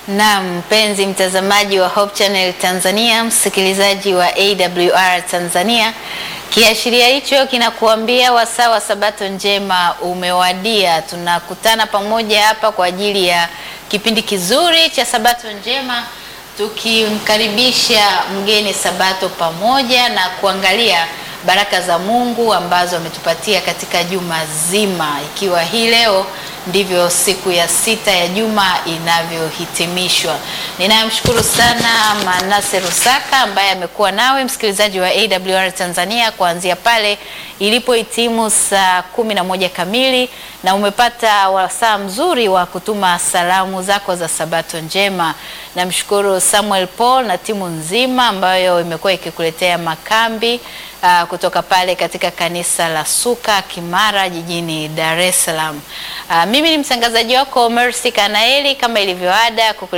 Naam, mpenzi mtazamaji wa Hope Channel Tanzania, msikilizaji wa AWR Tanzania, kiashiria hicho kinakuambia wasaa wa Sabato njema umewadia. Tunakutana pamoja hapa kwa ajili ya kipindi kizuri cha Sabato njema, tukimkaribisha mgeni Sabato pamoja na kuangalia baraka za Mungu ambazo ametupatia katika juma zima, ikiwa hii leo ndivyo siku ya sita ya juma inavyohitimishwa. Ninamshukuru sana Manase Rusaka ambaye amekuwa nawe msikilizaji wa AWR Tanzania kuanzia pale ilipohitimu saa kumi na moja kamili na umepata wasaa mzuri wa kutuma salamu zako za Sabato njema. Namshukuru Samuel Paul na timu nzima ambayo imekuwa ikikuletea makambi uh, kutoka pale katika kanisa la Suka Kimara jijini Dar es Salaam. Uh, mimi ni mtangazaji wako Mercy Kanaeli kama ilivyoada